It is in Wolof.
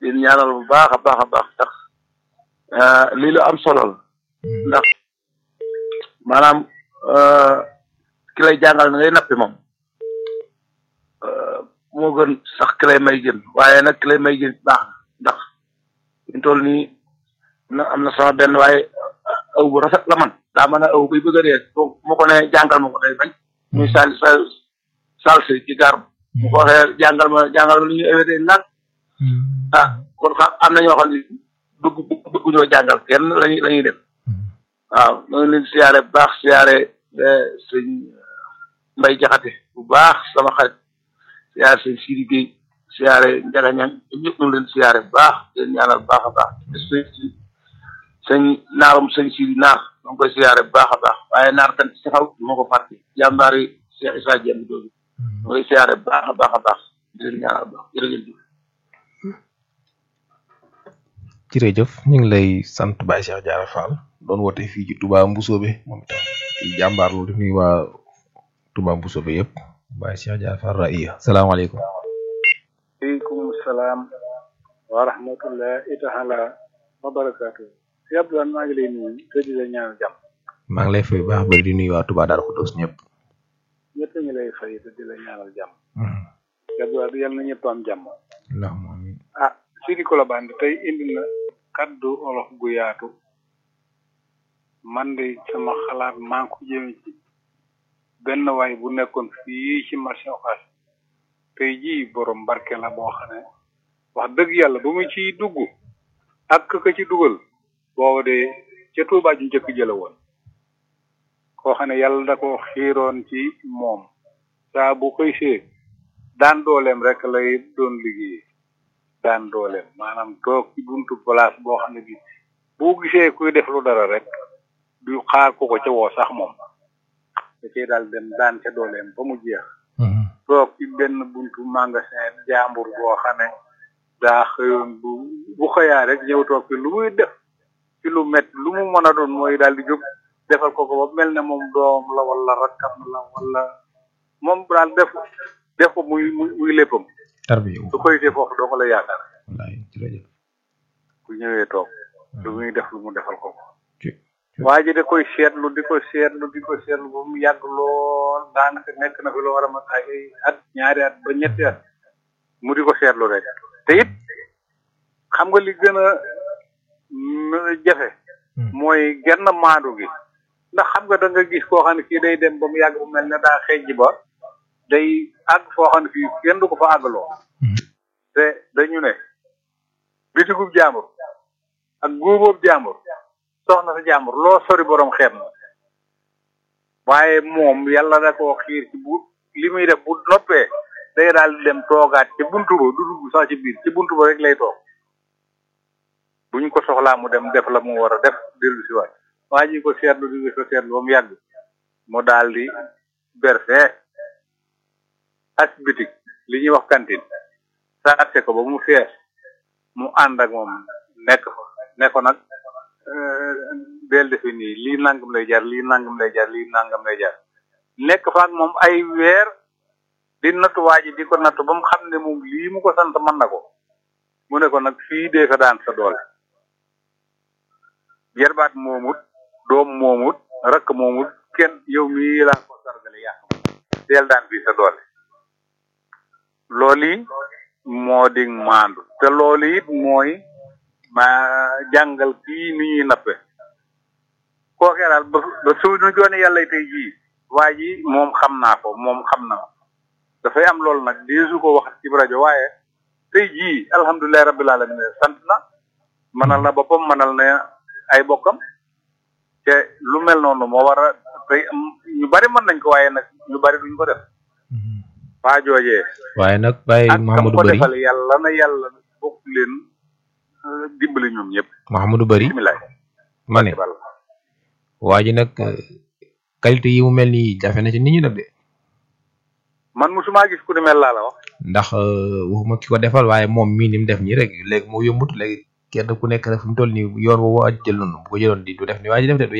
di ñaanal bu baax a baax a baax tax lii lu am solo la ndax maanaam ki lay jàngal na ngay nappi moom moo gën sax ki lay may jën waaye nag ki lay may jën baax na ndax ñu toll nii na am na sama benn waaye aw bu rafet la man daa mën a aw buy bëgg a dee donc mu ko ne jàngal ma ko day bañ muy sal sal salse ci gar mu ko waxee jàngal ma jàngal ma lu ñuy awetee nag ah kon xam am na ñoo xam ne bëgg bëgguñoo jàngal kenn lañuy la ñuy def waaw ñoo ngi leen siyaare bu baax siyaare sëñ mbay jaxate bu baax sama xarit siyaare sëñ Sidi Gueye siyaare Njaga Ñang ñëpp ñu ngi leen siyaare bu baax leen ñaanal bu baax a baax sëñ sëñ naarum sëñ Sidi naar ma ngi koy siyaare bu baax a baax waaye naar tan si xaw moo ko fàtte jàmbaari Cheikh Issa Dieng doogi ma koy siyaare bu baax a baax a baax di leen ñaanal bu baax jërëjëf jërëjëf ñu ngi lay sant Baye Cheikh Diarra Fall doon woote fii ci Touba Mbousobé moom itam di jàmbaar loolu di nuyu waa Touba Mbousobé yëpp Baye Cheikh Diarra Fall Raïya salaamaaleykum. waaleykum salaam wa rahmatullahi taala wa barakaatu. si Abdoulaye maa ngi lay nuyu te di la ñaanal jàmm. maa ngi lay fay baax bari di nuyu waa Touba Darou Khoudoss ñëpp. ñëpp a ngi lay fay te di la ñaanal jàmm. si Abdoulaye yal na ñëpp am jàmm. allahumma amiin. ah Sidi Kolobane tey indi na kaddu olof gu yaatu man de sama xalaat maa ngi ko jëme ci benn waay bu nekkoon fii ci marché Ocass tey jii borom barke la boo xam ne wax dëgg yàlla ba mu ciy dugg ak ka ci dugal boobu de ca Tuubaa ju njëkk jëla woon koo xam ne yàlla da ko xiiroon ci moom saa bu koy see daan dooleem rek lay doon liggéey daan dooleem maanaam toog ci buntu place boo xam ne bi boo gisee kuy def lu dara rek du xaar ko ko ca woo sax moom da cay daal dem daan ca dooleem ba mu jeex toog ci benn buntu magasin jàmbur boo xam ne daa xëyoon bu bu xëyaa rek ñëw toog fi lu muy def ci lu met lu mu mën a doon mooy daal di jóg defal ko ko ba mel ne moom doom la wala rakkam la wala moom daal def def ko muy muy muy léppam tarbiya su koy dee foofu doo ko la yaakaar wallaay jërëjëf. bu ñëwee toog lu muy def lu mu defal ko ko waa ji da koy seetlu di ko seetlu di ko seetlu ba mu yàgg lool daanaka nekk na fi loo war a mat ay at ñaari at ba ñetti at mu di ko seetlu rek te it xam nga li gën a jafe mooy genn maandu gi ndax xam nga da nga gis koo xam ne kii day dem ba mu yàgg bu mel ne daa xeej ba day àgg foo xam ne fii kenn du ko fa àggaloo te dañu ne bitigub jàmbur ak góoboob jàmbur soxna sa jàmbur loo sori borom xeet na waaye moom yàlla da koo xiir ci bu li muy def bu noppee day daal di dem toogaat ci buntu ba du dugg sax ci biir ci buntu ba rek lay toog bu ñu ko soxlaa mu dem def la mu war a def dellu si waat waa ji ko seetlu di ko seetlu ba mu yàgg mu daal di berse as bitik li ñuy wax cantine saase ko ba mu fees mu ànd ak moom nekk fa ne ko nag del defe nii lii nangam lay jar lii nangam lay jar lii nangam lay jar nekk fa ak moom ay weer di nattu waa ji di ko nattu ba mu xam ne moom lii mu ko sant mën na ko mu ne ko nag fii dee fa daan sa doole yerbaat moomut doom moomut rakk moomut kenn yow mii laa ko sargale yàq deel daan fii sa doole loolu yi moo di maandu te loolu it mooy ma jàngal kii ni ñuy nappe kookee daal ba ba suñu joone yàlla tey jii waa ji moom xam naa ko moom xam na dafay am loolu nag deesu ko wax ci rajo waaye tey jii alhamdulilah rabbil alamin sant na mënal na boppam mënal na ay bokkam te lu mel noonu moo war a tey am ñu bari mën nañ ko waaye nag ñu bari duñ ko def waa joojee waaye nag Baye ak kam Mahamadou ko Bari defal yàlla na yàlla bokk leen euh, dimbali ñoom ñëpp Mahamadou Bari bisimilah ma ne waa ji nag euh, qualité yi mu mel nii jafe na ci nit ñi nag de man musuma gis ku ni mel laa la wax ndax euh, waxuma ki ko defal waaye moom mii ni mu def nii rek léegi moo yombut léegi kenn ku nekk rek fu mu toll nii yoon woowu a jël noonu bu ko jëloon di du def ni waa ji def de du